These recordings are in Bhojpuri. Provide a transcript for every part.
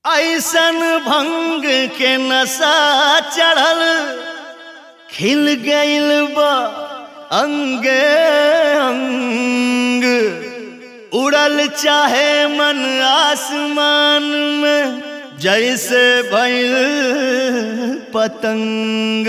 ऐसन भंग के नशा चढ़ल खिल गइल बा अंगे अंग उड़ल चाहे मन आसमान में जैसे भइल पतंग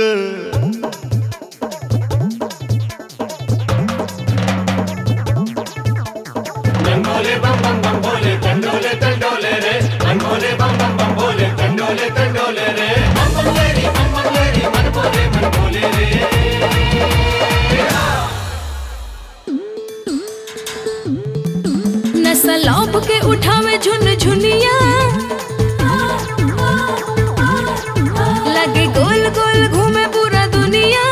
बंगोले बम बम बम बोले तंडोले तंडोले रे बंगोले बम बम बम बोले तंडोले तंडोले रे बम बम लेरी बम बम लेरी मन बोले मन बोले रे नशा लौप के उठावे झुन झुनिया लगे गोल गोल घूमे पूरा दुनिया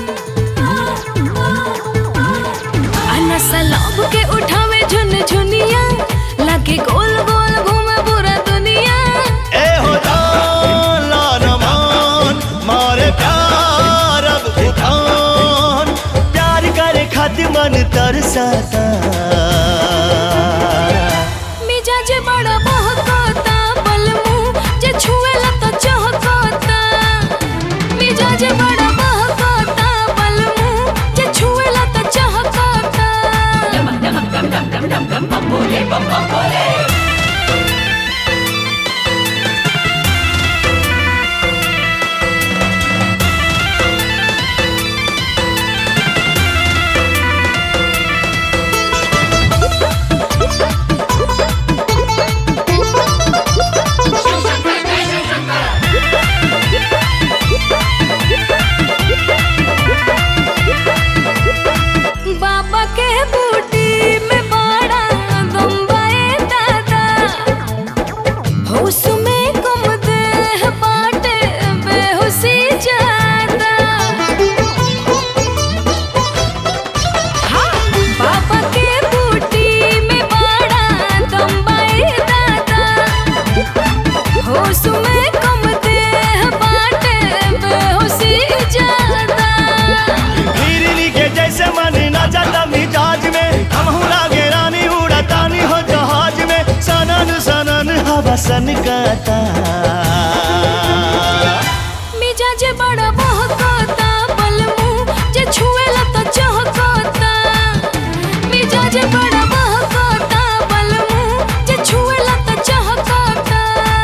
आ नशा लौप के उठावे झुन झुनिया लगे गोल गोल घूमे पूरा दुनिया ए हो जाला नमान मारे प्यार अब उठान प्यार करे खातिर मन तरसता मिजाज बड़ा बहकता बलमू जे छुएला तो चहकता मिजाज बड़ा बहकता बलमू जे छुएला तो चहकता बाबा के बूटी में बड़ा बम्बई दादा होश में कम देह बाटे बेहोशी ज्यादा हाँ, बाबा के बूटी में बड़ा बम्बई दादा होश में कम देह बाटे बेहोशी ज्यादा हिरनी के जैसे मन ना जाता मिजाज में हम लागे रानी उड़ातानी हो जहाज में सनन सनन हवा सन गाता मिजाज बड़ा बहकता बलमू जे छुएला तो चहकता मिजाज बड़ा बहकता बलमू जे छुएला तो चहकता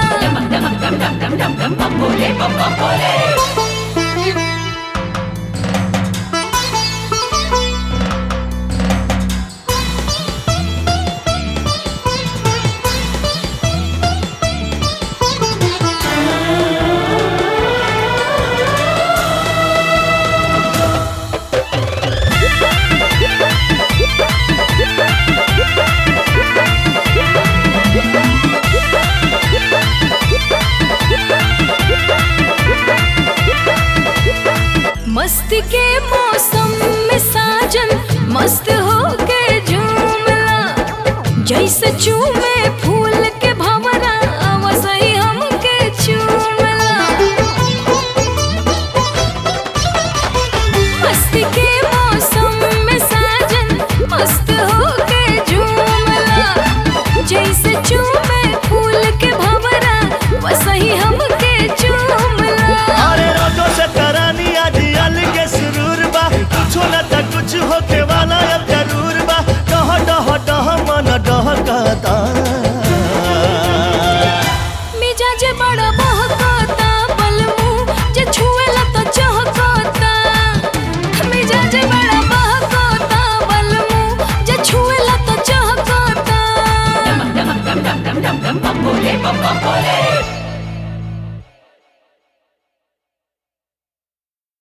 मस्ती के मौसम में साजन मस्त होके झूमला जैसे चूमे फूल के भंवरा वैसे हमके चूमला मस्ती के मौसम में साजन मस्त होके झूमला जैसे चूमे फूल के भंवरा वैसे हमके चूमला अरे रोजो से तरानी आज अलग सुरूर बा कुछ न त कुछ होके वाला अब जरूर बा डह डह डह मन डहकता मिजाज बड़ा बहकता बलमू जे छुएला तो चहकता मिजाज बड़ा बहकता बलमू जे छुएला तो चहकता बम बोले बम बम बोले